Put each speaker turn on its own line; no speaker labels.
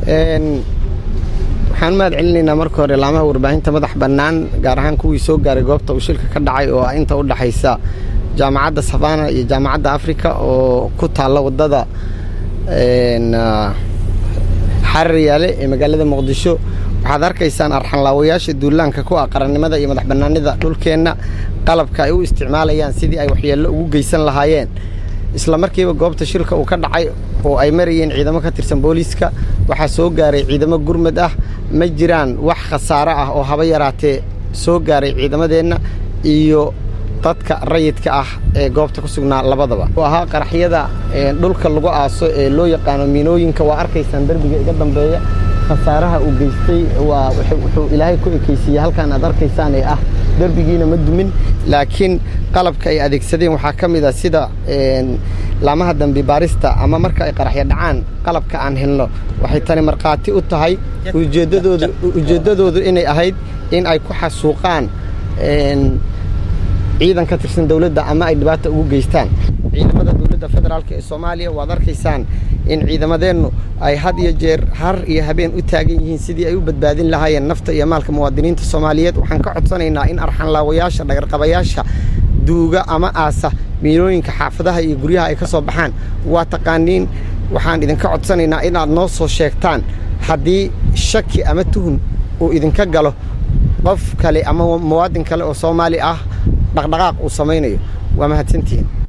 waxaan u mahad celinaynaa marka hore laamaha warbaahinta madax bannaan gaar ahaan kuwii soo gaaray goobta uu shilka ka dhacay oo ah inta u dhexaysa jaamacadda savana iyo jaamacadda africa oo ku taalla waddada xarar yaale ee magaalada muqdisho waxaad arkaysaan arxanlaawayaasha duulaanka ku ah qarannimada iyo madax bannaanida dhulkeenna qalabka ay u isticmaalayaan sidii ay waxyeello ugu geysan lahaayeen isla markiiba goobta shilka uu ka dhacay oo ay marayeen ciidamo ka tirsan booliiska waxaa soo gaaray ciidamo gurmad ah ma jiraan wax khasaaro ah oo haba yaraatee soo gaaray ciidamadeenna iyo dadka rayidka ah ee goobta ku sugnaa labadaba u ahaa qaraxyada dhulka lagu aaso ee loo yaqaano miinooyinka waa arkaysaan derbiga iga dambeeya khasaaraha uu geystay waa wuxuu ilaahay ku ekaysiiyey halkan aad arkaysaan ee ah derbigiina ma dumin laakiin qalabka ay adeegsadeen waxaa ka mid a sida laamaha dambi baarista ama marka ay qaraxyo dhacaan qalabka aan helno waxay tani markhaati u tahay ujeeddadoodu ujeeddadoodu inay ahayd in ay ku xasuuqaan ciidan ka tirsan dowladda ama ay dhibaata ugu geystaan ciidamada dowladda federaalk ee soomaaliya waad arkaysaan in ciidamadeennu ay had iyo jeer har iyo habeen u taagan yihiin sidii ay u badbaadin lahaayeen nafta iyo maalka muwaadiniinta soomaaliyeed waxaan ka codsanaynaa in arxanlaawayaasha dhagarqabayaasha duuga ama aasa miinooyinka xaafadaha iyo guryaha ay ka soo baxaan waa taqaaniin waxaan idinka codsanaynaa inaad noo soo sheegtaan haddii shaki ama tuhun uu idinka galo qof kale ama muwaadin kale oo soomaali ah dhaqdhaqaaq uu samaynayo waa mahadsantihiin